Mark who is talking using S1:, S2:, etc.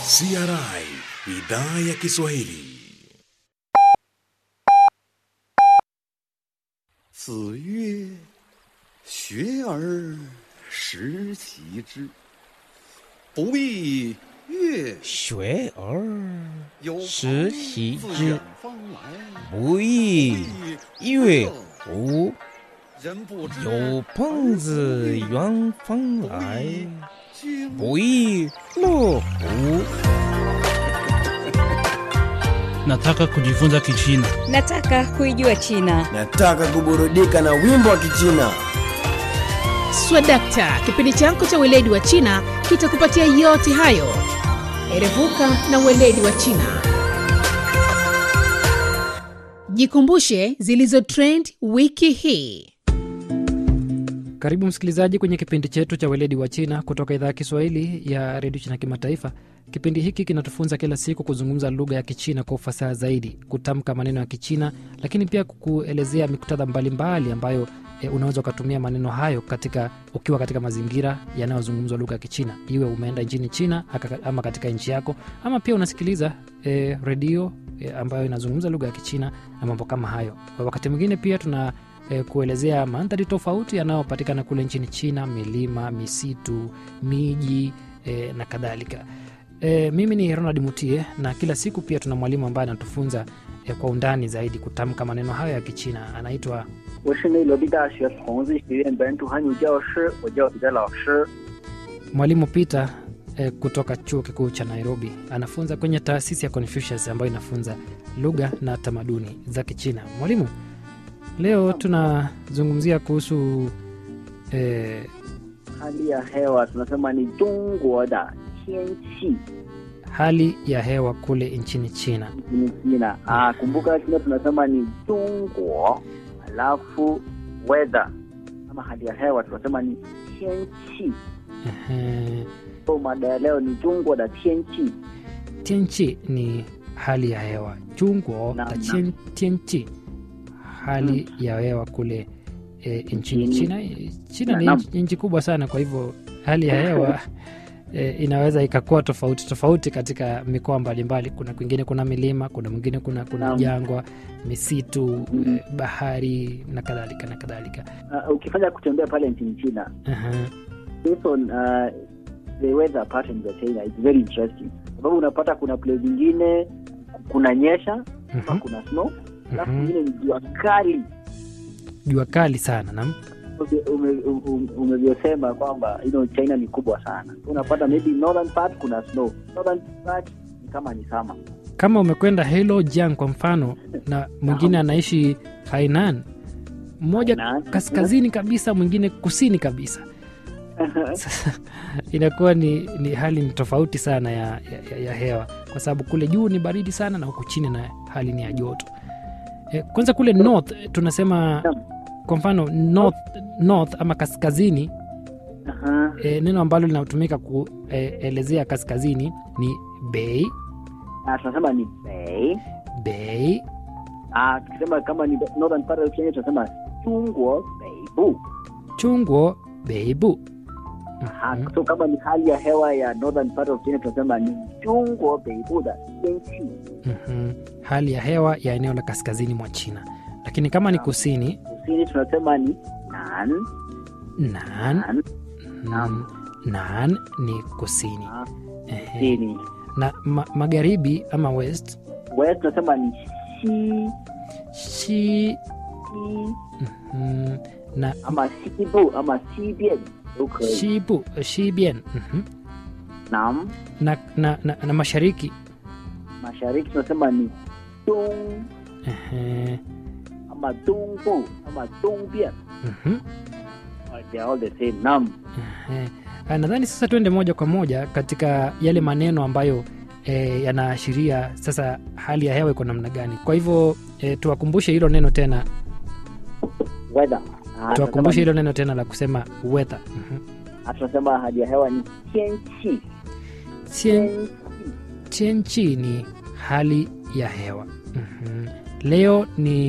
S1: CRI idhaa ya Kiswahili.
S2: 子曰：“学而时习之，不亦乐
S3: 学而
S2: 有
S3: 时
S2: 朋
S3: 习
S2: 自
S3: 之
S2: 远方来，
S3: 不亦乐乎？
S2: 人不知
S3: 有朋自远方来，
S2: 经
S3: 不亦乐乎？
S4: Nataka kujifunza Kichina.
S5: Nataka kuijua China.
S6: Nataka kuburudika na wimbo wa Kichina.
S7: Swadakta, kipindi chako cha weledi wa China kitakupatia yote hayo. Erevuka na weledi wa China. Jikumbushe zilizo trend wiki hii.
S8: Karibu msikilizaji kwenye kipindi chetu cha weledi wa China kutoka idhaa ya Kiswahili ya redio China Kimataifa. Kipindi hiki kinatufunza kila siku kuzungumza lugha ya Kichina kwa ufasaha zaidi, kutamka maneno ya Kichina, lakini pia kukuelezea miktadha mbalimbali ambayo e, unaweza ukatumia maneno hayo katika ukiwa katika mazingira yanayozungumzwa lugha ya Kichina, iwe umeenda nchini China aka- ama katika nchi yako, ama pia unasikiliza e, redio e, ambayo inazungumza lugha ya Kichina na mambo kama hayo. Wakati mwingine pia tuna e, kuelezea mandhari tofauti yanayopatikana kule nchini China, milima, misitu, miji e, na kadhalika. E, mimi ni Ronald Mutie na kila siku pia tuna mwalimu ambaye anatufunza e, kwa undani zaidi kutamka maneno hayo ya Kichina. Anaitwa
S9: 我是内罗毕大学孔子学院本土汉语教师，我叫彼得老师。
S8: mwalimu Peter e, kutoka chuo kikuu cha Nairobi. Anafunza kwenye taasisi ya Confucius ambayo inafunza lugha na tamaduni za Kichina. Mwalimu, leo tunazungumzia kuhusu e,
S9: hali ya hewa tunasema ni 中国的天气
S8: hali ya hewa kule nchini China.
S9: nchini China. Ah, kumbuka China tunasema ni 中国，alafu weather ama hali ya hewa tunasema ni 天气。
S8: Ehe.
S9: So mada ya leo ni 中国的天气。
S8: Tianchi ni hali ya hewa. Chunguo
S9: Naam,
S8: na
S9: naam.
S8: tien, tianchi hali ya hewa kule e, nchini
S9: Nchini-
S8: China. China ni
S9: Naam.
S8: nchi- nchi kubwa sana, kwa hivyo hali ya hewa e, inaweza ikakuwa tofauti tofauti katika mikoa mbalimbali. Kuna kwingine kuna milima, kuna mwingine kuna kuna
S9: Naam.
S8: jangwa, misitu,
S9: Mhm.
S8: e, bahari na kadhalika na kadhalika.
S9: Uh, ukifanya kutembea pale nchini China
S8: Aha.
S9: based on uh, the weather patterns of China it's very interesting, sababu unapata kuna place zingine kuna nyesha ama
S8: Mhm.
S9: kuna snow alafu
S8: Mhm.
S9: nyingine ni jua kali
S8: Jua kali sana nam
S9: ume- ume- ume- umevyosema kwamba you know, China ni kubwa sana unapata maybe northern part kuna snow southern part ni kama ni sama
S8: kama umekwenda Heilongjiang kwa mfano na mwingine anaishi Hainan, mmoja
S9: Hainan.
S8: kaskazini kabisa, mwingine kusini kabisa. Sasa inakuwa ni, ni hali ni tofauti sana ya, ya, ya hewa, kwa sababu kule juu ni baridi sana na huku chini na hali ni ya joto. E, kwanza kule north eh, tunasema
S9: Naam.
S8: kwa mfano north, north ama kaskazini
S9: Aha.
S8: e, neno ambalo linatumika kuelezea kaskazini ni bei
S9: Ah, tunasema ni bei
S8: bei
S9: Ah, tukisema kama ni northern part of Kenya tunasema chungwo beibu
S8: chungwo beibu
S9: Aha,
S8: Mhm.
S9: so kama ni hali ya hewa ya northern part of China tunasema ni chungwo beibu da tianqi
S8: Mhm. hali ya hewa ya eneo la kaskazini mwa China, lakini kama ni kusini
S9: kusini tunasema ni nan
S8: nan,
S9: nan
S8: mm, nan ni kusini
S9: Ah,
S8: Ehe.
S9: kusini
S8: na ma, magharibi ama west
S9: west tunasema ni shi
S8: shi
S9: shi
S8: mhm, na
S9: ama sibu ama sibian都可以
S8: shibu shibian mhm,
S9: nam
S8: na, na, na, na mashariki
S9: mashariki tunasema ni dong
S8: Ehe,
S9: ama dongbu ama dongbian
S8: mhm,
S9: they are all the same nam
S8: ehe. Ah, nadhani sasa tuende moja kwa moja katika yale maneno ambayo e, yanaashiria sasa hali ya hewa iko namna gani. Kwa hivyo e, tuwakumbushe hilo neno tena,
S9: weather Ah,
S8: tuwakumbushe
S9: tunasema
S8: hilo neno tena la kusema weather. Mhm.
S9: ni- ah, tunasema hali ya hewa ni tianqi
S8: Tien- Tianchi ni hali ya hewa. Mhm. Leo ni